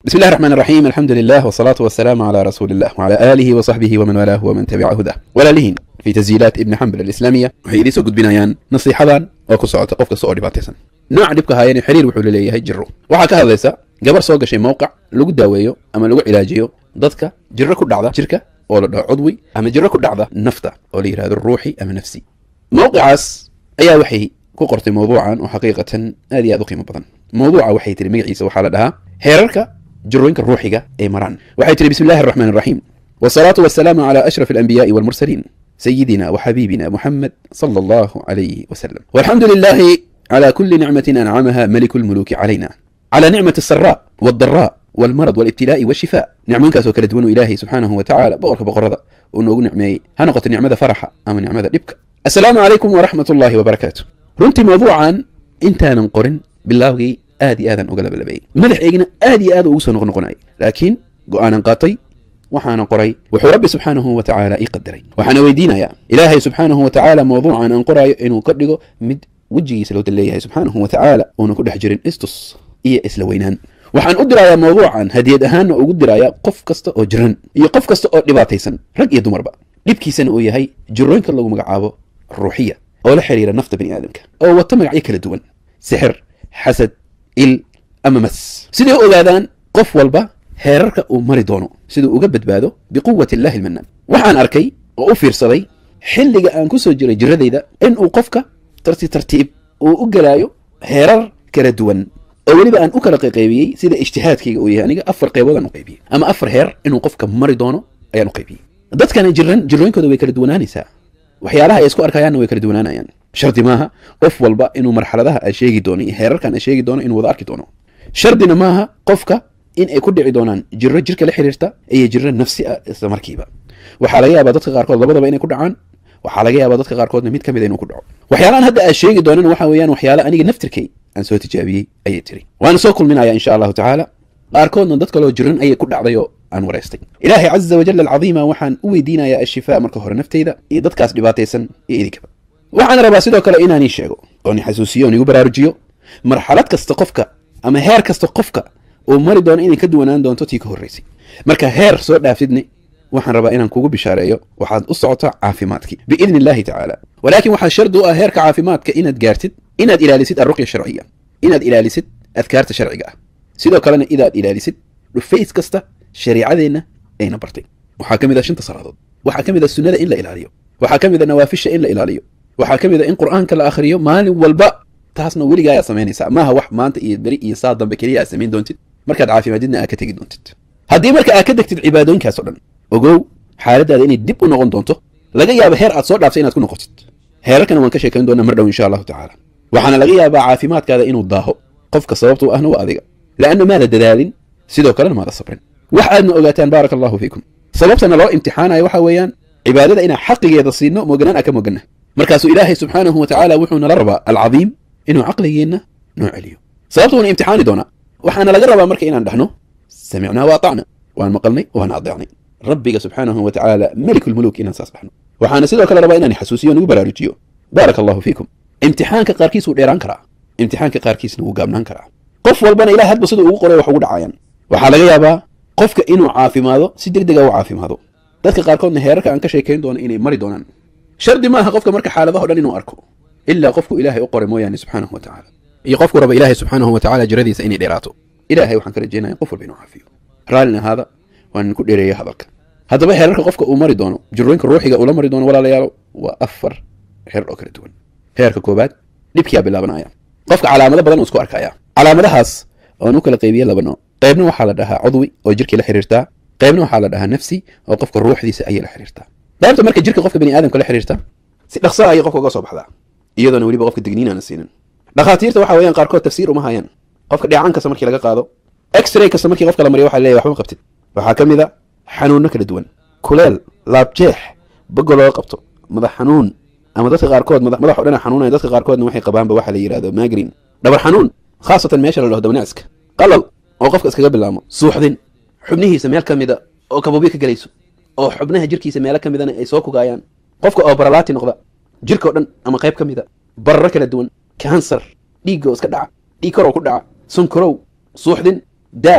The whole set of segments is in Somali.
بسم الله الرحمن الرحيم الحمد لله والصلاة والسلام على رسول الله وعلى آله وصحبه ومن والاه ومن تبع هداه walaalihiin في تسجيلات ابن حنبل الإسلامية waxay idiin soo gudbinayaan nasiixadan oo ku socota qof kasta oo dhibaataysan nooca dhibka haayani xiriir wuxuu leeyahay jiro waxaa ka hadlaysa gabar soo gashay mowqac lagu daaweeyo ama lagu cilaajiyo dadka jiro ku dhacda jirka oo la dhaho cudwi ama jiro ku dhacda nafta oo la yidhahdo ruuxi ama nafsi mowqicaas ayaa waxay ku qortay mawduucan oo xaqiiqatan aad iyo aad u qiimo badan mawduuca waxay tiri magaciisa waxaa la dhahaa heerarka jirooyinka ruuxiga ee maraan waxay tiri bismi illahi araxmaan araxiim wasalaatu wasalaamu calaa ashraf alanbiyaai walmursaliin sayidina waxabiibina muxamed sala allahu calayhi wasalam walxamdu lilahi calaa kuli nicmatin ancamaha maliku lmuluuki calayna calaa nicmati asaraa waldaraa walmarad walibtilaa'i walshifaa nicmooyinkaasoo kala duwan oo ilaahay subxaanahu wa tacaala boqorka boqorada uu noogu nicmeeyey ha noqoto nicmada faraxa ama nicmada dhibka assalaamu calaykum waraxmat ullahi wabarakaatu runtii mawduucan intaanan qorin bilaawgii aad iyo aadan uga labalabayay madaxeygina aad iyo aad ugu soo noqnoqonayay laakiin go'aanan qaatay waxaana qoray wuxuu rabbi subxaanahu wa tacaala ii qadaray waxaana weydiinayaa ilaahay subxaanahu wa tacaala mawduucan aan qoraayo inuu ka dhigo mid wejigiisa loo leeyahay subxaanahu wa tacaala uuna ku dhex jirin istus iyo isla weynaan waxaan u dirayaa mawduucan hadiyad ahaanna ugu dirayaa qof kasta oo jiran iyo qof kasta oo dhibaataysan rag iyo dumarba dhibkiisana uu yahay jirooyinka lagu magacaabo ruuxiya oo la xiriira nafta bani aadamka oo wata magacyo kala duwan sixir xasad il ama mas siday u ogaadaan qof walba heerarka uu mari doono siduu uga badbaado biquwati illahi almanaan waxaan arkay oo u fiirsaday xilliga aan ku soo jiray jiradayda inuu qofka tartiib tartiib uu u gelaayo heerar kala duwan oo weliba aan u kala qayqaybiyey sida ijtihaadkayga uu yahay aniga afar qayboodaan u qaybiyey ama afar heer inuu qofka mari doono ayaan u qaybiyey dadkana jiran jirooyinkooda way kala duwanaanaysaa waxyaalaha ay isku arkayaanna way kala duwanaanayaan shardi maaha qof walba inuu marxaladaha aan sheegi doono iyo heerarkan aan sheegi doono inuu wada arki doono shardina maaha qofka in ay ku dhici doonaan jiro jirka la xiriirta iyo jiro nafsi ah isla markiiba waxaa laga yaabaa dadka qaarkood labadaba inay ku dhacaan waxaa laga yaabaa dadka qaarkoodna mid ka mid inuu ku dhaco waxyaalahan hadda aan sheegi doonana waxa weeyaan waxyaala aniga naftirkay aan soo tijaabiyey ayay tiri waana soo kulminaya insha allahu tacaala qaarkoodna dad kaloo jiran ayay ku dhacday oo aan waraystay ilaahay caza wajal alcadiima waxaan u weydiinayaa ashifaa marka hore naftayda iyo dadkaas dhibaataysan iyo idinkaba waxaan rabaa sidoo kale inaanii sheego oon xasuusiyo oon igu baraarujiyo marxalad kasta qofka ama heer kasta qofka uu mari doono inay ka duwanaan doonto tii ka horraysay marka heer soo dhaafidne waxaan rabaa inaan kugu bishaareeyo waxaad u socotaa caafimaadkii biidni illahi tacaala walaakin waxaa shardi u ah heerka caafimaadka inaad gaartid inaad ilaalisid alruqya sharciya inaad ilaalisid adkaarta sharciga ah sidoo kalena inaad ilaalisid dhufays kasta shariicadeenna ayna bartay waxaa ka mid ah shanta salaadood waxaa ka mid ah sunnada in la ilaaliyo waxaa ka mid a nawaafisha in la ilaaliyo waxaa ka mid a in qur'aanka la akhriyo maalin walba taasna weligaa ayaad samaynaysaa maaha wax maanta iyo beri iyo saa dambe keliya aad samayn doontid markaad caafimaadidna aad ka tegi doontid haddii marka aad ka degtid cibaadooyinkaas oo dhan ogow xaaladaada inay dib u noqon doonto laga yaabo heer aad soo dhaaftay inaad ku noqotid heerarkana waan ka sheekayn doonaa mar dhow insha allahu tacaala waxaana laga yaabaa caafimaadkaada inuu daaho qofka sababtu ahna waa adiga leanna maada dadaalin sidoo kalena maada sabrin wax aadna ogaataan baaraka allahu fiikum sababtana loo imtixaanayo waxa weeyaan cibaadada inaan xaqigeeda siino mooganaan aan ka mooganna markaasuu ilaahay subxaanahu wa tacaala wuxuu nala rabaa alcadiim inuu caqligeenna noo celiyo sababta wuuna imtixaani doonaa waxaana laga rabaa marka inaan dhahno samicnaa wa atacna waan maqalnay waan adeecnay rabbiga subxaanahu wa tacaala melikulmuluuk inaan saas dhahno waxaana sidoo kale rabaa inaan xasuusiyo nugu baraarujiyo baaraka allahu fiikum imtixaanka qaarkiis wuu dheeraan karaa imtixaanka qaarkiisna wuu gaabnaan karaa qof walbana ilaah hadba siduu ugu qoray wax ugu dhacayaan waxaa laga yaabaa qofka inuu caafimaado si deg dega u caafimaado dadka qaarkoodna heerarka aan ka sheekayn doono inay mari doonaan shardi maaha qofka marka xaaladaho dhan inuu arko ilaa qofku ilaahay u qoray mooyaane subxaanahu wa tacaala iyo qofku raba ilaahay subxaanahu wa tacaala jiradiisa inay dheeraato ilaahay waxaan ka rajaynaya qof walba inuu caafiyo raallin ahaada waan ku dheereeya hadalka haddaba heerarka qofka uu mari doono jirooyinka ruuxiga uu la mari doono walaalayaalo waa afar heer oo kala duwan heerka koobaad dhibkiyaa bilaabanaya qofka calaamado badan uu isku arkaya calaamadahaas oan u kala qaybiye laba nooc qaybna waxaa la dhahaa cudwi oo jirkii la xiriirtaa qaybna waxaa la dhahaa nafsi oo qofka ruuxdiisa ayay la xiriirtaa qaybta marka jirka qofka bani aadamka la xiriirta si dhaqsa ayay qofka uga soo baxdaa iyadoona weliba qofka digniin aana siinin dhakhaatiirta waxa weeyaan qaarkood tafsiir uma hayaan qofka dheecaan kasta markii laga qaado x-ray kasta markii qofka la mariyo waxa leeyahy waxba qabtid waxaa ka mid a xanuunno kala duwan kuleel laabjeex bogo looga qabto madax xanuun ama dadka qaarkood madax o dhana xanuunaya dadka qaarkoodna waxay qabaanba waxa la yidhahdo magrin dhabar xanuun khaasatan meesha la dhaho dabnacska qalal oo qofka iskaga bilaamo suuxdin xubnihiisa meel ka mida oo kabobyo ka gelayso oo xubnaha jirkiisa meelo ka midana ay soo kugaayaan qofka oo baralaati noqda jirka o dhan ama qayb ka mida bararo kala duwan kansar dhiigga oo iska dhaca dhiig koroo ku dhaca sunkarow suuxdin daal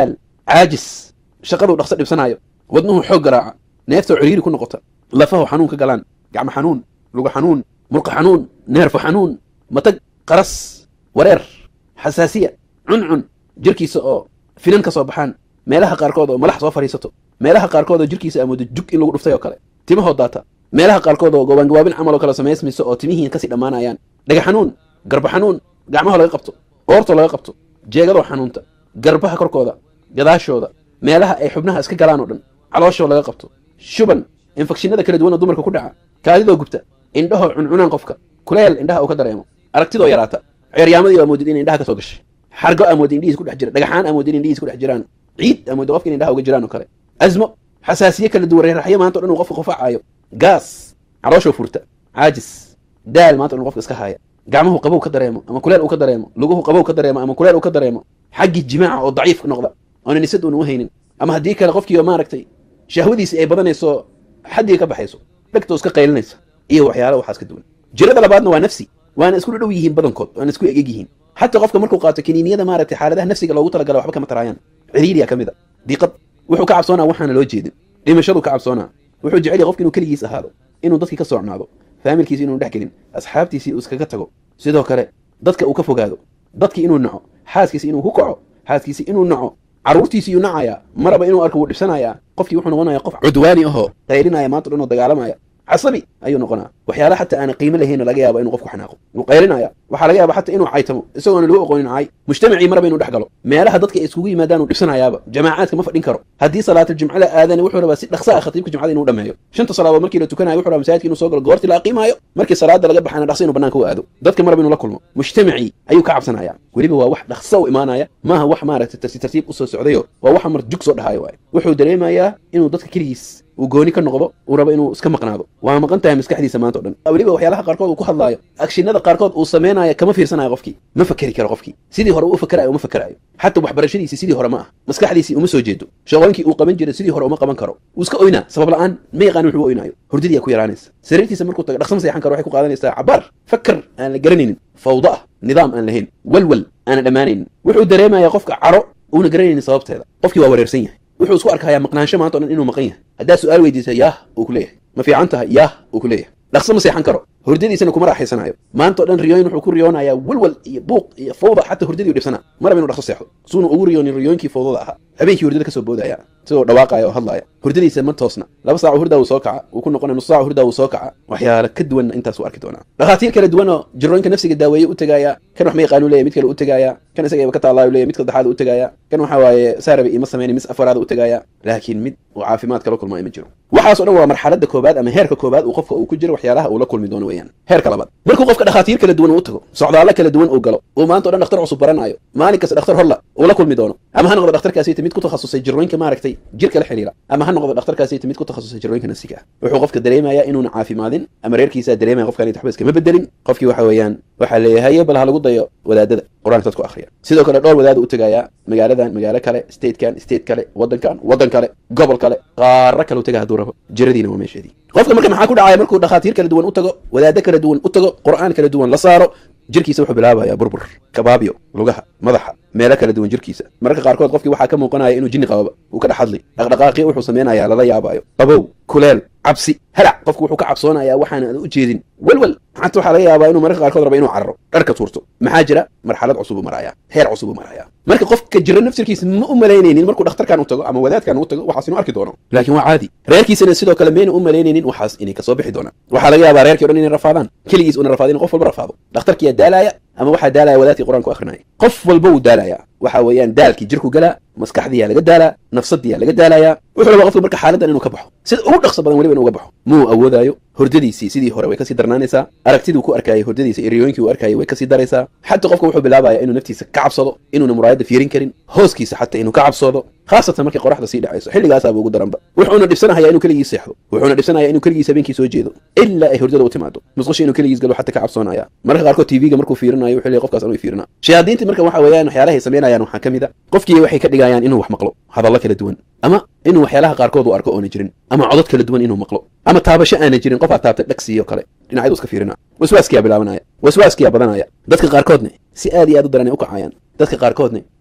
caajis shaqaduu dhaqso dhibsanaayo wadnuhu xoog garaaca neeftoo ciriiri ku noqota lafahu xanuun ka galaan gacmo xanuun lugu xanuun murqa xanuun neerfo xanuun matag qaras wareer xasaasiya cuncun jirkiisa oo finan ka soo baxaan meelaha qaarkood oo malax soo fadhiisato meelaha qaarkood oo jirkiisa amoodo jug in lagu dhuftay oo kale timahoo daata meelaha qaarkood oo gobaangabaabin camal oo kale samaysmayso oo timihiin kasii dhammaanayaan dhaga xanuun garba xanuun gacmaha laga qabto qoortoo laga qabto jeegadoo xanuunta garbaha korkooda gadaashooda meelaha ay xubnaha iska galaan oo dhan calooshoo laga qabto shuban infekshinada kala duwan oo dumarka ku dhaca kaadidoo gubta indhahoo cuncunaan qofka kuleel indhaha uu ka dareemo aragtidoo yaraata ceeryaamadii amoodid in indhaha ka soo gashay xargo amoodid indhihiis ku dhex jira dhagaxaan amoodid in indhihiis ku dhex jiraan ciid amoodid qofka in indhaha uga jiraan oo kale azmo xasaasiye kala duwan reeraxyo maanta o dhan uu qofka qufacaayo gaas calooshoo furta caajis daal maanta o dhan qofka iska haaya gacmuhu qabow ka dareemo ama kuleel uu ka dareemo luguhu qabow ka dareemo ama kuleel uu ka dareemo xaggii jimaaca oo daciif noqda oona nisad uuna u haynin ama haddii kale qofkii maaragtay shahwadiisii ay badanayso xaddii ka baxayso dhegtoo iska qaylinaysa iyo waxyaala waxaas ka duwan jirada labaadna waa nafsi waana isku dhadhow yihiin badankood waana isku egeg yihiin xataa qofka markuu qaato kiniiniyada maaragtay xaaladaha nafsiga loogu talagala waxba kama taraayaan ciriiriya ka mid a diiqad wuxuu ka cabsoonaa waxaana loo jeedin dhimashaduu ka cabsoonaa wuxuu jecel yahay qofka inuu keligiis ahaado inuu dadkii ka soocnaado faamilkiisi inuu dhex gelin asxaabtiisii uu iskaga tago sidoo kale dadka uu ka fogaado dadkii inuu naco xaaskiisi inuu ku kaco xaaskiisi inuu naco carruurtiisi iyuu nacayaa maraba inuu arko wuu dhibsanayaa qofkii wuxuu noqonayaa qof cudwaani ahoo qaylinaya maanta dhan oo dagaalamaya casabi ayuu noqonaa waxyaala xataa aana qiimo lahayn laga yaaba inuu qofku xanaaqo wuu qaylinaya waxaa laga yaaba xataa inuu caytamo isagoona lagu aqoonin cay mujtamacii maraba inuu dhex galo meelaha dadka ay iskugu yimaadaan uu dhibsanayaaba jamaacaadka ma fadhin karo haddii salaatul la aadani wuxuu rabaa si dhaqsa ah khatiibka jumcada inuu dhameeyo shanta salaadood markii la tukanayo wuxuu rabaa masaajidka inuu soo galo goortii la aqiimaayo markii salaada laga baxana dhaqsa inuu banaanka u aado dadka maraba inuu la kulmo mujtamacii ayuu ka cabsanaya weliba waa wax dhaqsa u imaanaya maaha wax maaragtay tartiib tartiib usoo socdayo waa waxa mar jug soo dhahayo waaye wuxuu dareemayaa inuu dadka keligiis uu gooni ka noqdo uu rabo inuu iska maqnaado waa maqan tahay maskaxdiisa maanta o dhan weliba waxyaalaha qaarkood uu ku hadlaayo agshinada qaarkood uu samaynayo kama fiirsanayo qofkii ma fakeri karo qofkii sidii hore u fakerayo uma fakerayo xataa waxbarashadiisii sidii hore ma ah maskaxdiisii uma soo jeedo shaqooyinkii uu qaban jiray sidii hore uma qaban karo uu iska oynaa sabab la'aan ma yaqaan wuxuu u oynaayo hurdadiyaa ku yaraanaysa sariirtiisa markuu tago dhaqsama seexan karo waxay ku qaadanaysaa cabaar fakar aan la garanaynin fawda ah nidaam aan lahayn walwal aana dhammaanaynin wuxuu dareemayaa qofka caro uuna garanaynin sababteeda qofkii waa wareersan yahay wuxuu isku arkayaa maqnaansho maanta o dhan inuu maqan yahay haddaad su'aal weydiisa yaah uu ku leeyahay ma fiican tahay yaah uu ku leeyahay dhaqso ma seexan karo hurdadiisana kuma raaxaysanayo maanta o dhan riyooyin wuxuu ku riyoonayaa walwal iyo buuq iyo fawda xataa hurdadii u dhibsanaa maraba inuu dhaqso seexdo suuna ugu riyoonin riyooyinkii fawdada ahaa habeenkii hurdada ka soo boodaya sidoo dhawaaqaya oo hadlaaya hurdadiisa ma toosna laba saaco hurdaa wuu soo kaca wuu ku noqonaya nus saaco hurdaa wuu soo kaca waxyaala ka duwanna intaas uu arki doonaa dhakhaatiir kala duwan oo jirooyinka nafsiga daaweeye u tegaaya kan wax ma yaqaanu leeyahy mid kale u tegaaya kan isagaba ka taallaayu leeyahy mid saddexaad u tegaaya kan waxa waaye saarabi ima samayna mis afaraada u tegaaya laakiin mid uu caafimaad kala kulmaa ima jiro waxaas o dhan waa marxaladda koobaad ama heerka koobaad uu qofka uu ku jiro waxyaalaha uu la kulmi doono weeyaan heerka labaad markuu qofka dhakhaatiir kala duwan uu tago socdaallo kala duwan uu galo uu maanta o dhan dhakhtar cusub baranaayo maalin kasta dhakhtar horla uu la kulmi doono ama ha noqdo dhakhtarkaasiyta mid ku takhasusay jirooyinka maaragtay jirka la xiriira ama ha noqdo dhakhtarkaasiyta mid ku takhasusay jirooyinka nafsiga ah wuxuu qofka dareemayaa inuuna caafimaadin ama reerkiisaa dareemaya qofkaan waxba iskama bedelin qofkii waxa weeyaan waxaa leeyahay bal ha lagu dayo wadaadada qur-aanka dadku akhriya sidoo kale dhowr wadaada u tegayaa magaaladan magaalo kale statekan state kale waddankan waddan kale gobol kale qaaro kale u taga hadduu rabo jiradiina waa meesheedii qofka marka maxaa ku dhacaya markuu dhakhaatiir kala duwan u tago wadaado kala duwan u tago qur'aan kala duwan la saaro jirkiisa wuxuu bilaabayaa burbur kabaabyo lugaha madaxa meelo kala duwan jirkiisa mararka qaarkood qofkii waxaa ka muuqanaya inuu jinni qababa uu ka dhex hadli dhaqdhaqaaqii wuxuu samaynayaa lala yaabayo qabow kuleel cabsi halac qofku wuxuu ka cabsoonayaa waxaana u jeedin welwel xata waxaa laga yaabaa inuu mararka qaarkood raba inuu cararo dharka tuurto maxaa jira marxalad cusub u maraya heer cusub u maraya marka qofka jira nafsirkiisa ma u malaynaynin markuu dhakhtarkan u tago ama wadaadkan u tago waxaas inuu arki doono laakiin waa caadi reerkiisana sidoo kale mayna u malaynaynin waxaas inay kasoo bixi doonaan waxaa laga yaabaa reerkii o dhan inay rafaadaan keligiis una rafaadin qof walba rafaado dhakhtarkiyaa daalaya ama waxaa daalaya wadaadkii qur-aanku akrinaya qof walba wuu daalaya waxa weeyaan daalkii jirku galaa maskaxdiyaa laga daalaa nafsadiyaa laga daalayaa wuxuu rabaa qofka marka xaaladdan inuu ka baxo sida ugu dhaqso badan weliba inuu uga baxo muu awoodaayo hurdadiisii sidii hore way kasii darnaanaysaa aragtiduu ku arkayay hurdadiisa iyo riyooyinkii uu arkayay way kasii daraysaa xataa qofka wuxuu bilaabaya inuu naftiisa ka cabsado inuuna muraayadda fiirin karin hooskiisa xataa inuu ka cabsoodo khaasatan markay qoraxda sii dhacayso xilligaasaaba ugu daranba wuxuuna dhibsanahaya inuu keligii seexdo wuxuuna dhibsanaya inuu keligiis habeenkii soo jeedo ilaa ay hurdada u timaado musqusha inuu keligiis galo xataa ka cabsoonaya mararka qaarkood tv-ga markuu fiirinayo wuxuu leeyahay qofkaas anuu fiirina shayaadiintii marka waxa weeyaan waxyaalahay samaynayaan waxaa ka mid a qofkii waxay ka dhigayaan inuu wax maqlo hadallo kala duwan ama inuu waxyaalaha qaarkood uu arko oona jirin ama codod kala duwan inuu maqlo ama taabasho aana jirin qof aad taabtay dhagsiiyo kale dhinacyadu iska fiirina waswaaskiyaa bilaabanaya waswaaskiyaa badanaya dadka qaarkoodne si aad iyo aad u daran ay u kacayaan dadka qaarkoodne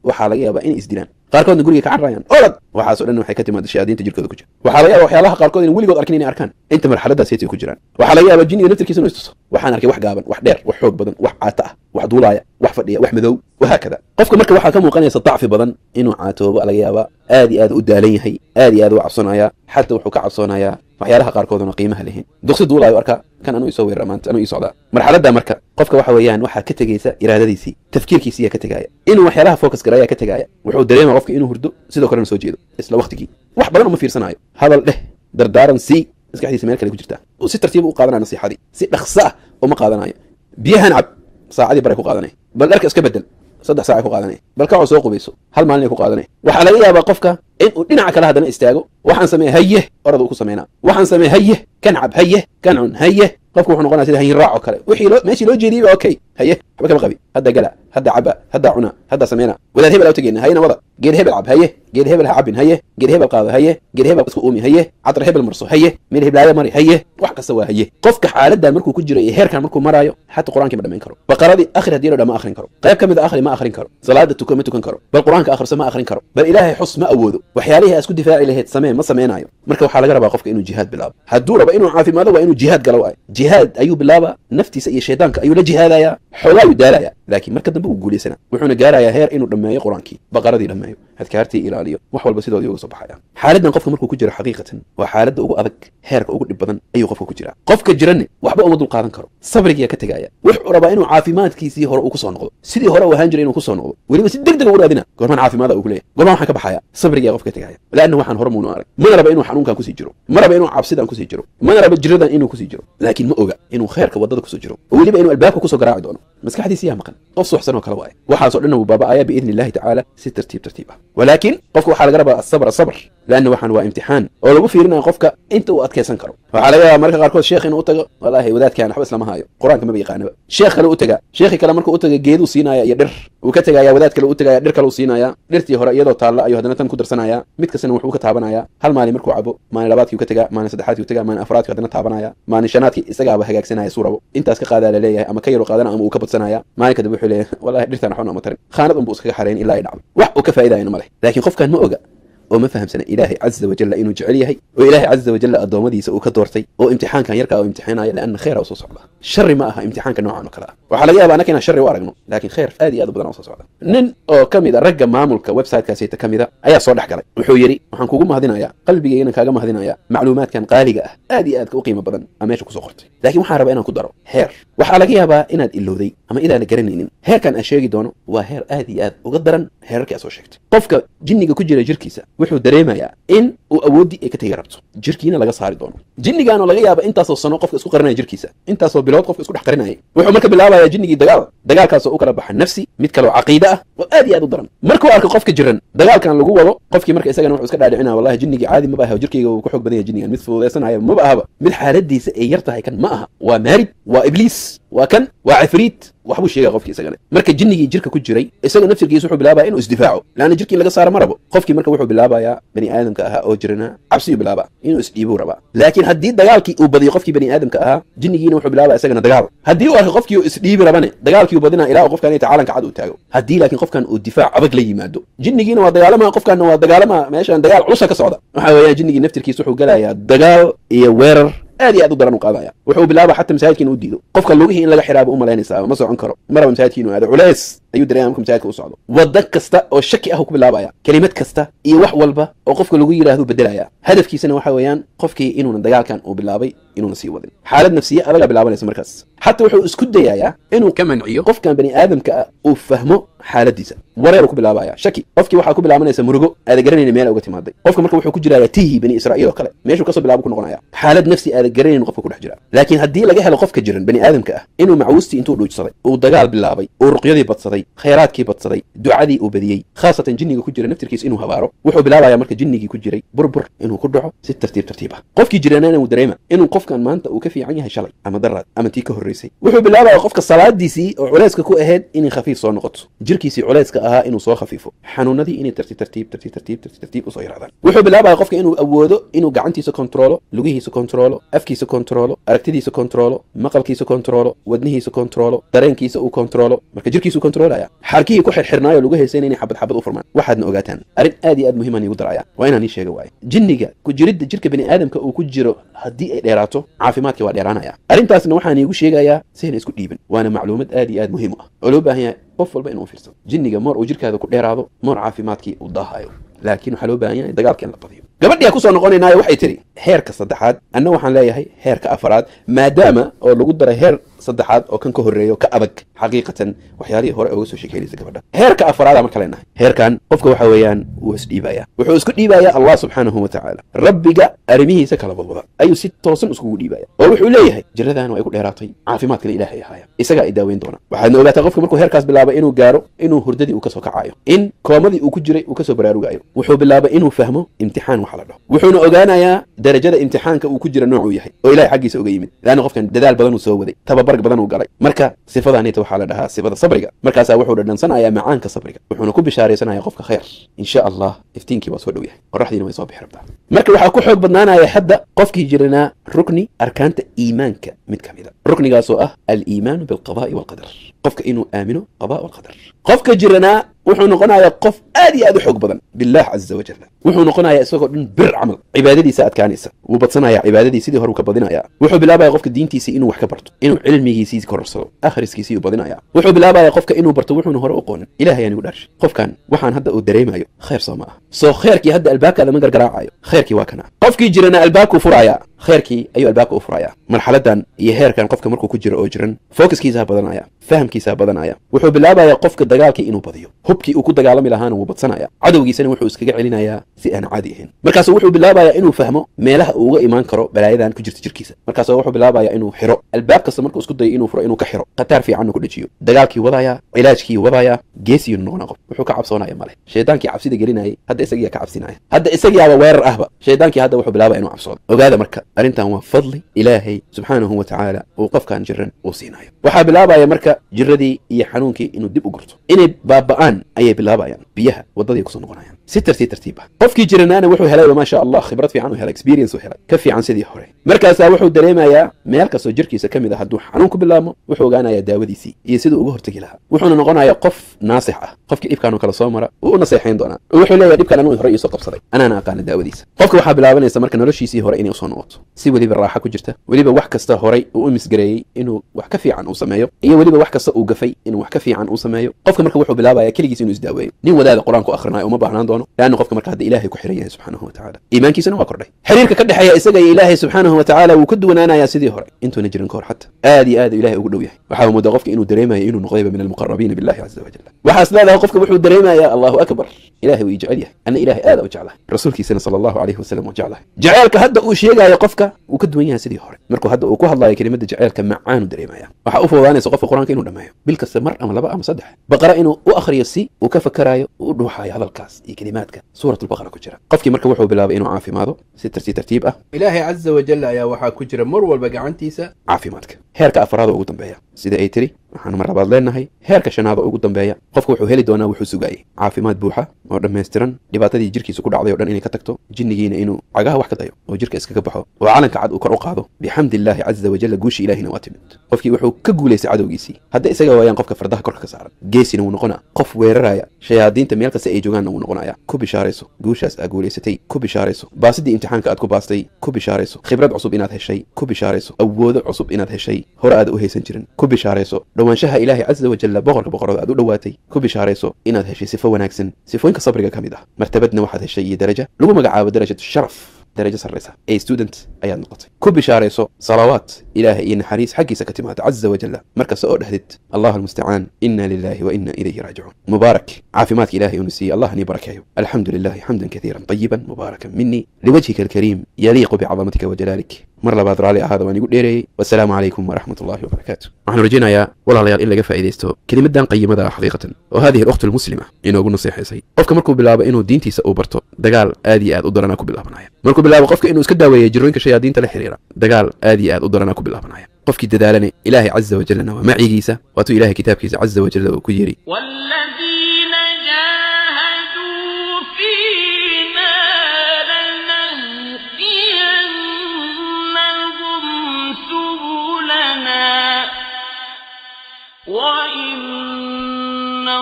waxaa laga yaabaa inay isdilaan qaarkoodna guriga ka cararayaan orad waxaaso dhan waxay ka timaada shayaadiinta jirkooda ku jira waxaa laga yaaba waxyaalaha qaarkood in weligood arkin inay arkaan inta marxaladaas heetay ku jiraan waxaa laga yaabaa jinniga naftirkiisa inuu istuso waxaan arkay wax gaaban wax dheer wax xoog badan wax caata ah wax duulaaya wax fadhiya wax madow wahaakada qofka marka waxaa ka muuqanaysa dacfi badan inuu caatoobo laga yaabaa aad iyo aad u daalan yahay aad iyo aad u cabsonaya xataa wuxuu ka cabsoonayaa waxyaalaha qaarkooduna qiimaha lahayn duqsi duulaayo arka kan anuu isoo weerara maanta anuu ii socdaa marxaladda marka qofka waxa weeyaan waxaa ka tegaysa iraadadiisii tafkiirkiisiyaa ka tegaaya inuu waxyaalaha focus garaya ka tegaaya wuxuu dareema qofka inuu hurdo sidoo kalena soo jeedo isla waqtigii wax badan uma fiirsanaayo hadal dheh dardaaran sii maskaxdiisa meel kale ku jirtaa uu si tartiiba u qaadanaya nasiixadii si dhaqso ah uma qaadanayo biyahan cab saacadii baray ku qaadanay bal dharka iska bedel saddex saaca ku qaadanay bal kacoo soo qubayso hal maalin ku qaadanay waxaa laga yaabaa qofka in uu dhinaca kale haddana istaago waxaan sameeye haye orada uu ku sameynaa waxaan sameeye haye kan cab haye kan cun haye qofku wuxuu noqonaya sida hayin raac oo kale wixii loo meeshii loo jeediyey ba okay haye waxba kama qabi hadda gala hadda caba hadda cuna hadda sameyna wadaad hebel aa utageyna hayena wada geed hebel cab haye geed hebel ha cabin haye geed hebel qaado haye geed hebel isku uumi haye cadar hebel marso haye meel heblaaya mari haye wax kasta waa haye qofka xaaladan markuu ku jiro iyo heerkan markuu maraayo xataa qur-aankii ma dhamayn karo baqaradii akhri haddii la dha ma akhrin karo qayb ka mid a akhri ma akhrin karo salaada tuko ma tukan karo bal qur-aanka akhriso ma akhrin karo bal ilaahay xus ma awoodo waxyaalihii aa isku difaaci lahayd samee ma sameynaayo marka waxaa laga rabaa qofka inuu jihaad bilaabo hadduu rabo inuu caafimaado waa inuu jihaad galo waay jihaad ayuu bilaaba naftiisa iyo shaydaanka ayuu la jihaadaya xoogaa ayuu daalaya laakiin marka dambe uu guulaysana wuxuuna gaarayaa heer inuu dhammeeyo qur-aankii baqaradii dhammeeyo adkaartii ilaaliyo wax walba sidoodii uga soo baxaya xaaladan qofka markuu ku jiro xaqiiqatan waa xaaladda ugu adag heerka ugu dhib badan ayuu qofka ku jiraa qofka jiranne waxba uma dul qaadan karo sabrigiyaa ka tegaya wuxuu rabaa inuu caafimaadkiisii hore uu kusoo noqdo sidii hore uu ahaan jiray inuu kusoo noqdo weliba si deg deg u raadina goormaan caafimaada uu ku leeyahy goormaan waxaan ka baxaya sabrigiyaa qofka ka tegaya laanna waxaan hore muunu arag mana raba inuu xanuunkan kusii jiro ma raba inuu cabsidan kusii jiro mana raba jiradan inuu kusii jiro laakiin ma oga inuu khayrka waddada kusoo jiro oo weliba inuu albaabka kusoo garaaci doono maskaxdiisi yaa maqan qof suuxsan oo kale waaye waxaasoo dhan uu baaba'aya biidni illahi tacaala si tartiib tartiib ah walaakiin qofka waxaa laga rabaa asabr asabr laanna waxaan waa imtixaan oo lagu fiirinayo qofka inta uu adkaysan karo waxaa laga yaabaa marka qaarkood sheekh inuu u tago wallaahi wadaadkaan waxba islama haayo qur-aanka maba yaqaanaba sheekh kale u taga sheekhi kale markuu u taga geeduu siinaya iyo dhir uu ka tegaya wadaad kale u tegaya dhir kale u siinaya dhirtii hore iyadoo taalla ayuu haddana tan ku darsanaya mid kastana wuxuu ka taabanaya hal maalin markuu cabo maalin labaadkii u ka tega maalin saddexaadkii u tega maalin afraadkii haddana taabanaya maalin shanaadkii isagaaba hagaagsanaya suu rabo intaas ka qaadaa la leeyahay ama ka yaru qaadana ama uu ka badsanaya maalin kadib wuxuu leeyahay wallahi dhirtaan waxba nooma tarin khaanad unbuu iskaga xarayn ilaa ay dhacdo wax uu ka faa'iidayana ma leh laakiin qofkan ma oga oo ma fahamsana ilaahay caza wajalla inuu jecel yahay oo ilaahay caza wajalla addoommadiisa uu ka doortay oo imtixaankan yarkaa uu imtixaanaya lianna khayra usoo socda shari ma aha imtixaanka noocan oo kale ah waxaa laga yaaba annaka inaan shari u aragno laakiin khayr aad iyo aad u badan usoo socda nin oo ka mid a ragga maamulka websitekaasayta ka mid a ayaa soo dhex galay wuxuu yidhi waxaan kugu mahadinayaa qalbigaynan kaaga mahadinayaa macluumaadkan qaaliga ah aad iyo aadka u qiimo badan aa meesha kusoo qortay laakiin waxaan rabaa inaan ku daro heer waxaa laga yaabaa inaad ilowday ama inaana garanaynin heerkan aan sheegi doono waa heer aad iyo aad uga daran heerarkii aad soo sheegtay qofka jinniga ku jira jirkiisa wuxuu dareemayaa in uu awooddii ay ka tegi rabto jirkiina laga saari doono jinnigaanoo laga yaaba intaasoo sano qofka isku qarinaya jirkiisa intaasoo bilood qofka isku dhex qarinayay wuxuu marka bilaabayaa jinnigii dagaal dagaalkaasoo u kala baxa nafsi mid kaleo caqiide ah oo aad iyo aad u daran markuu arko qofka jiran dagaalkan lagu wado qofkii marka isagana wuxuu iska dhaadhicinaya wallahi jinnigii caadi maba aha jirkayga uu ku xoog badan yahay jinnigan mid fududaysanaya maba ahaba mid xaaladiisa ay yar tahay kan ma aha waa maarid waa ibliis waa kan waa cifriit waxbuu sheegaya qofkii isagana marka jinnigii jirka ku jiray isaga naftirkiisa wuxuu bilaabaya inuu isdifaaco laanna jirkii laga saara ma rabo qofkii marka wuxuu bilaabayaa bani aadamka ahaa oo jirana cabsiyuu bilaabaa inuu isdhiibuu rabaa laakiin haddii dagaalkii uu badiyo qofkii bani aadamka ahaa jinnigiina wuxuu bilaabaya isagana dagaal haddii uu arko qofkii uu isdhiibi rabane dagaalkii uu badinaa ilaa qofkan inta caalanka cad uu taago haddii laakiin qofkan uu difaac adag la yimaado jinnigiina waa dagaalama qofkanna waa dagaalama meeshan dagaal culusa ka socda waxa weeyaan jinnigii naftirkiisa wuxuu galayaa dagaal iyo weerar aad iyo aad u daran u qaadaya wuxuu bilaaba xataa masaajidka inuu diido qofka lugihii in laga xiraaba u malaynaysaa ma socon karo maraba masaajidka inuu aado culeys ayuu dareemaya marka masaajidka u socdo wadda kasta oo shaki ah uu ku bilaabaya kelimad kasta iyo wax walba oo qofka lagu yidhaahdo bedelaya hadafkiisana waxa weeyaan qofkii inuuna dagaalkan uu bilaabay inuuna sii wadin xaalad nafsiye adaga bilaabanaysa markaas xataa wuxuu isku dayayaa inuu ka manciyo qofkan bani aadamka ah uu fahmo xaaladiisa wareeru ku bilaabaya shaki qofkii waxaa ku bilaabanaysa murugo aada garanayna meel uga timaaday qofka marka wuxuu ku jiraya tihi bani israa'iil oo kale meeshuu kasoo bilaabo ku noqonaya xaalad nafsi aada garanayn qofka ku dhex jira laakiin haddii laga helo qofka jiran bani aadamka ah inuu macwustii intuu dhuujsaday uu dagaal bilaabay uu ruqyadii badsaday khayraadkii badsaday ducadii uu badiyey khaasatan jinniga ku jira naftirkiisa inuu habaaro wuxuu bilaabaya marka jinnigii ku jiray burbur inuu ku dhaco si tartiib tartiib ah qofkii jiranana uu dareema inuu qofkan maanta uu ka fiican yahay shalay ama daraad ama tii ka horreysay wuxuu bilaabaya qofka salaadiisii oo culayska ku ahayd inay khafiif soo noqoto jirkiisii culayska ahaa inuu soo khafiifo xanuunadii inay tartiib tartiib tartiib tartiib tartiib tartiib usoo yaraadaan wuxuu bilaabaya qofka inuu awoodo inuu gacantiisa kontroolo lugihiisa kontroolo afkiisa kontroolo aragtidiisa kontroolo maqalkiisa kontroolo wadnihiisa kontroolo dareenkiisa uu kontroolo marka jirkiisu kontroolaya bedelaya xarkihii ku xirxirnaayo lagu haysayna inay xabad xabad u furmaan waxaadna ogaataan arrin aad iyo aad muhiiman iigu daraya waa inaan ii sheega waaye jinniga ku jiridda jirka bani aadamka uu ku jiro haddii ay dheeraato caafimaadkii waa dheeraanaya arrintaasna waxaan iigu sheegayaa sayna isku dhiibin waana macluumad aad iyo aad muhiim u ah oo loo baahan yahay qof walba inuu fiirsado jinniga moor uu jirkaada ku dheeraado moor caafimaadkii uu daahayo laakiin waxaa loo baahan yahay dagaalka in la badiyo gabadhiyaa kusoo noqonaynaayo waxay tidhi heerka saddexaad anna waxaan leeyahay heerka afaraad maadaama oo lagu daray heer saddexaad oo kan ka horreeyo ka adag xaqiiqatan waxyaalihii hore uga soo sheekeynaysa gabadha heerka afaraada marka leenahay heerkan qofka waxa weeyaan wuu isdhiibaya wuxuu isku dhiibaya allah subxaanahu wa tacaala rabbiga arrimihiisa kala badwada ayuu si toosan iskugu dhiibaya oo wuxuu leeyahay jiradan ay ku dheeraatay caafimaadkana ilaahay ahaaya isagaa i daaweyn doona waxaadna ogaataa qofka markuu heerkaas bilaabay inuu gaaro inuu hurdadii uu kasoo kacayo in koomadii uu ku jiray uu kasoo baraarugayo wuxuu bilaabay inuu fahmo imtixaan waxa la dhaho wuxuuna ogaanayaa darajada imtixaanka uu ku jira noocuu yahay oo ilahay xaggiisa uga yimid laanna qofkan dadaal badan uu soo waday tababar badan uu galay marka sifadaanita waxaa la dhahaa sifada sabriga markaasaa wuxuu dhadhansanayaa macaanka sabriga wuxuuna ku bishaaraysanaya qofka khayr insha allah iftiinkii waa soo dhow yahay qoraxdiina way soo bixi rabtaa marka waxaa ku xoog badnaanaya hadda qofkii jiranaa rukni arkaanta iimaanka mid ka mid a ruknigaasoo ah aliimaanu bilqada'i walqadar qofka inuu aamino qada walqadar qofka jiranaa wuxuu noqonayaa qof aad iyo aad u xoog badan billaah caza wajal wuxuu noqonayaa isagoo dhan bir camal cibaadadiisa adkaanaysa wuu badsanaya cibaadadii sidii hore uu ka badinaya wuxuu bilaabaya qofka diintiisii inuu wax ka barto inuu cilmigiisii korarsado akhriskiisii uu badinaya wuxuu bilaabaya qofka inuu barto wuxuuna hore u qoonin ilahay anigu dhaarshay qofkan waxaan hadda uu dareemayo khayr soo ma ah soo khayrkii hadda albaabkaada ma gargaraacayo khayrkii waa kana qofkii jirana albaabkuu furaya khayrkii ayuu albaabka u furaya marxaladan iyo heerkan qofka markuu ku jiro oo jiran focuskiisaa badanaya fahamkiisaa badanaya wuxuu bilaabaya qofka dagaalkii inuu badiyo hubkii uu ku dagaalami lahaana wuu badsanaya cadowgiisana wuxuu iskaga celinayaa si aan caadi ahayn markaasu wuxuu bilaabaya inuu fahmo meelaha uu uga imaan karo balaayadan ku jirta jirkiisa markaasu wuxuu bilaabaya inuu xiro albaab kasta markuu isku dayo inuu furo inuu ka xiro khataar fiican ku dhejiyo dagaalkii wadaya cilaajkii wadaya geesiyuu noqona qof wuxuu ka cabsoonaya male shaydaankii cabsida gelinayay hadda isagiyaa ka cabsinaya hadda isagiyaaba weerar ahba shaydaankii hadda wuxuu bilaabaya inuu cabsoodo ogaada marka arrintan waa fadli ilaahay subxaanahu wa tacaala uu qofkan jiran uu siinayo waxaa bilaabaya marka jiradii iyo xanuunkii inuu dib u gurto inay baaba'aan ayay bilaabayaan biyaha waddaday kusoo noqonayaan si tartiib tartiib ah qofkii jiranaana wuxuu helayba maasha allah khibrad fiican u helay experience u helay ka fiican sidii hore markaasaa wuxuu dareemayaa meel kastoo jirkiisa ka mid a hadduu xanuun ku bilaabmo wuxuu ogaanayaa daawadiisii iyo siduu uga hortegi lahaa wuxuuna noqonayaa qof naasix ah qofkii dhibkaanu kala soo mara wuu u naseexayn doonaa wuxuu leeyahay dhibkan anuu hore iisoo qabsaday anaana aqaana daawadiisa qofka waxaa bilaabanaysa marka noloshiisii hore inay usoo noqoto si weliba raaxa ku jirta weliba wax kasta horay uu u misgareeyey inuu wax ka fiican uu sameeyo iyo weliba wax kasta uu gafay inuu wax ka fiican uu sameeyo qofka marka wuxuu bilaabaya keligiis inuu isdaaweeyo nin wadaada qur-aanku akhrinayo uma baahnaan doono leanna qofka marka hadda ilaahay ku xiran yahay subxaanahu wa tacaala iimaankiisana waa kordhay xiriirka ka dhexeeya isaga iyo ilaahay subxaanahu wa tacaala wuu ka duwanaanayaa sidii hore intuuna jirin kahor xata aad iyo aad ilahay ugu dhow yahay waxaa moodaa qofka inuu dareemayo inuu noqdayba min almuqarabiina billahi caza wajal waxaas leedahay qofka wuxuu dareemayaa allahu akbar ilahay wuu ii jecel yahay anna ilahay aada u jeclahay rasuulkiisana sala allahu calayhi wasalam waa jeclahay jaceelka hadda uu sheegayo qofka wuu ka duwan yahay sidii hore markuu hadda uu ku hadlayo kelimada jaceelka macaanu dareemaya waxaa u fududaanaysa qofka qur-aanka inuu dhammeeyo bil kasta mar ama laba ama saddex baqara inuu u akhriyo si uu ka fakarayo uu u dhuuxayo hadalkaas iyo kelimaadka suuratulbaqara ku jira qofkii marka wuxuu bilaabay inuu caafimaado si tartiib tartiib ah ilaahay caza wajal ayaa waxaa ku jira mar walba gacantiisa caafimaadka heerka afraad oo ugu dambeeya sida ay tiri waxaanu mar labaad leenahay heerka shanaad oo ugu dambeeya qofka wuxuu heli doonaa wuxuu sugaayey caafimaad buuxa oo dhammaystiran dhibaatadii jirkiisa ku dhacday o dhan inay ka tagto jinnigiina inuu cagaha wax ka dayo oo jirka iskaga baxo oo calanka cad uu kor u qaado bixamdi illaahi caza wajalla guushi ilaahina waa timid qofkii wuxuu ka guulaystay cadowgiisii hadda isaga waayaan qofka fardaha korka ka saaran geesina wuu noqonaa qof weeraraya shayaadiinta meel kasta ay joogaanna wuu noqonaya ku bishaarayso guushaas aad guulaysatay ku bishaarayso baasidii imtixaanka aad ku baastay ku bishaarayso khibrad cusub inaad heshay ku bishaarayso awoodo cusub inaad heshay hore aad u haysan jirin ku bishaarayso dhowaanshaha ilaahay caza wajalla boqorka boqorada aad u dhowaatay ku bishaarayso inaad heshay sifo wanaagsan sifooyinka sabriga ka mid ah martabadna waxaad heshay iyo daraja lagu magacaabo darajatu sharaf darajo sarraysa ee student ayaad noqotay ku bishaarayso salawaat ilaahay iyo naxariis xaggiisa ka timaada caza wajalla markasta oo dhahdid allah almustacaan ina lilahi wa ina ilayhi raajicuun mubaarak caafimaadka ilahay unu siiyey allah nii barakeeyo alxamdu lilahi xamdan kaiiran طayiban mubaarakan minii liwajhika alkariim yaliiqu bicadamatika wajalaalik mar labaad raalli ahaada waan igu dheereeyey wasalaamu calaykum waraxmat ullahi wabarakaatu waxaan rajaynayaa walaalayaal in laga faa'iidaysto kelimadan qayimada ah xaqiiqatan oo hadihi alkhtu almuslima inoogu naseexaysay qofka markuu bilaabo inuu diintiisa uu barto dagaal aad iyo aad u daranaa ku bilaabanaya markuu bilaabo qofka inuu iska daaweeya jirooyinka shayaadiinta la xiriira dagaal aad iyo aad u daranaa ku bilaabanaya qofkii dadaalane ilaahay caza wajallana waa macigiisa waatuu ilahay kitaabkiisa caza wajalla uu ku yidhi والذين جاهدوا فينا لنهدينهم سبلنا وإن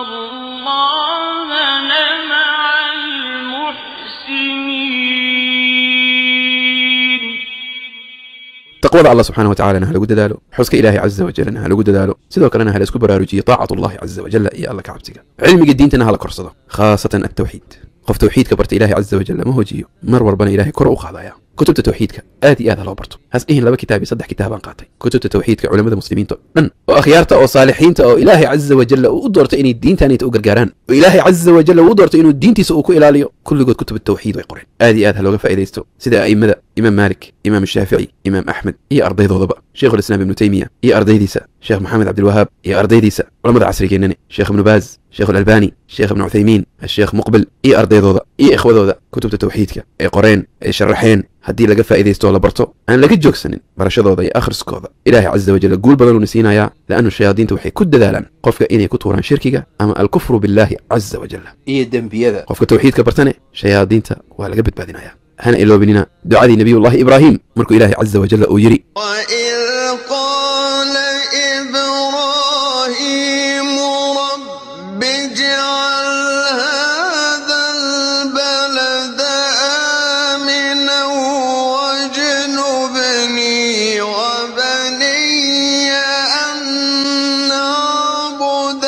taqwada allah subxaana wa tacalana ha lagu dadaalo xuska ilaahay caza wajalna ha lagu dadaalo sidoo kalena ha la isku baraarujiyo taacatu allahi caza wajalla iyo alla ka cabsiga cilmiga diintana ha la korsado khaasatan altawxiid qof tawxiidka barta ilahay caza wajal lama hojiyo mar walbana ilahay kor u qaadaya kutubta tawxiidka aad iyo aad ha loo barto has dhihin laba kitaab iyo saddex kitaabaan qaatay kutubta tawxiidka culamada muslimiinta o dhan oo akhyaarta oo saalixiinta oo ilaahay caza wajalla uu u doortay inay diintaanayta u gargaaraan oo ilaahay caza wajalla uu u doortay inuu diintiisa uu ku ilaaliyo kulligood kutub tawxiid way qoreen aad iyo aad ha looga faa'iidaysto sida a'immada imaam maalik imaam shaafici imaam axmed iyo ardaydoodaba sheikhulislaam ibnu teymiya iyo ardaydiisa sheekh maxamed cabdilwahaab iyo ardaydiisa culamada casrigeennani sheekh ibnu baaz sheekh alalbani sheekh ibnu cuthaymiin asheekh muqbil iyo ardaydooda iyo ikhwadooda kutubta tawxiidka ay qoreen ay sharaxeen haddii laga faa'iidaysto oo la barto aan laga joogsanin barashadooda iyo akhriskooda ilaahay caza wajalla guul badanuuna siinayaa la'annu shayaadiinta waxay ku dadaalaan qofka inay ku tuuraan shirkiga ama alkufru billaahi caza wajalla iyo dembiyada qofka tawxiidka bartane shayaadiinta waa laga badbaadinaya hana iloobinina ducadii nabiyullahi ibraahim markuu ilaahay caza wajalla uu yidhi وإذ قال إبراهيم رب اجعل هذا البلد آمنا واجنبني وبني أن نعبد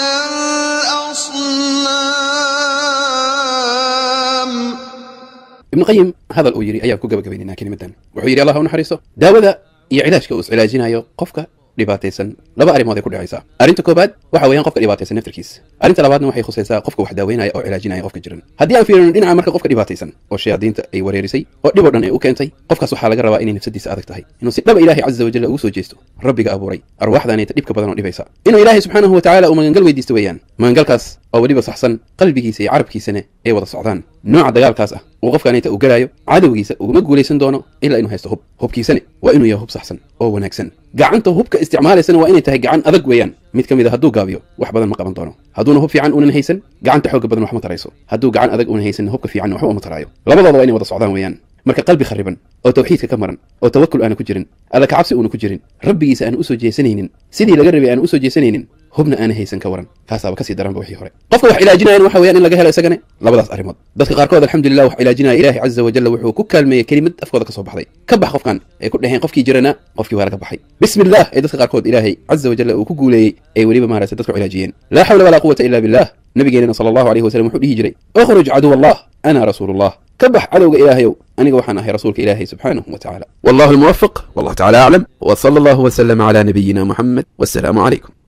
الأصنام ibnu qayim hadal uu yidhi ayaan ku gabagabaynaynaa kelimadan wuxuu yidhi allah u naxariiso daawada iyo cilaajka uu iscilaajinayo qofka dhibaataysan laba arrimood ay ku dhacaysaa arrinta koobaad waxa weeyaan qofka dhibaataysan naftarkiisa arrinta labaadna waxay khusaysaa qofka wax daaweynaya oo cilaajinaya qofka jiran haddii aan fiirino dhinaca marka qofka dhibaataysan oo shayaadiinta ay wareerisay oo dhib oo dhan ay u keentay qofkaas waxaa laga rabaa inay nafsadiisa adag tahay inuu si dhaba ilaahay caza wajalla ugu soo jeesto rabbiga abuuray arwaaxdaanayta dhibka badan oo dhibaysa inuu ilaahay subxaanahu wa tacaala uu magangal weydiisto weeyaan magangalkaas oo weliba saxsan qalbigiisa iyo carabkiisana ay wada socdaan nooca dagaalkaas ah uu qofkaanayta uu galaayo cadowgiisa uguma guulaysan doono ilaa inuu haysto hub hubkiisane waa inuu yahay hub saxsan oo wanaagsan gacanta hubka isticmaalaysana waa inay tahay gacan adag weeyaan mid ka mid a hadduu gaabiyo wax badan ma qaban doono hadduuna hub fiican unan haysan gacanta xooga badan wax ma tarayso hadduu gacan adag unan haysan hubka fiican waxba uma taraayo labadooda waa inay wada socdaan weeyaan marka qalbi khariban oo tawxiidka ka maran oo tawakul aana ku jirin alla kacabsi uuna ku jirin rabbigiisa aana usoo jeesanaynin sidii laga rabay aana usoo jeesanaynin hubna aana haysan ka waran kaasaaba kasii daranba wixii hore qofka wax cilaajinayan waxa weeyaan in laga helo isagane labadaas arrimood dadka qaarkood alxamdulilah wax cilaajinaya ilaahay caza wajalla wuxuu ku kaalmeeyey kelimad afkooda ka soo baxday ka bax qofkan ay ku dhaheen qofkii jirana qofkii waa laga baxay bismi illah ee dadka qaarkood ilaahay caza wajalla uu ku guuleeyey ay weliba maaragtay dadku cilaajiyeen laa xawla walaa quwata illa billah nabigeenana sala allahu alayhi wasallam wuxuu dhihi jiray ukhruj caduw allah ana rasuulullah ka bax cadowga ilaahayow aniga waxaan ahay rasuulka ilaahay subxaanahu wa tacaala wallahu almuwafiq wallahu tacaala aclam wa sala allahu wasalama calaa nabiyina muxamed wassalaamu calaykum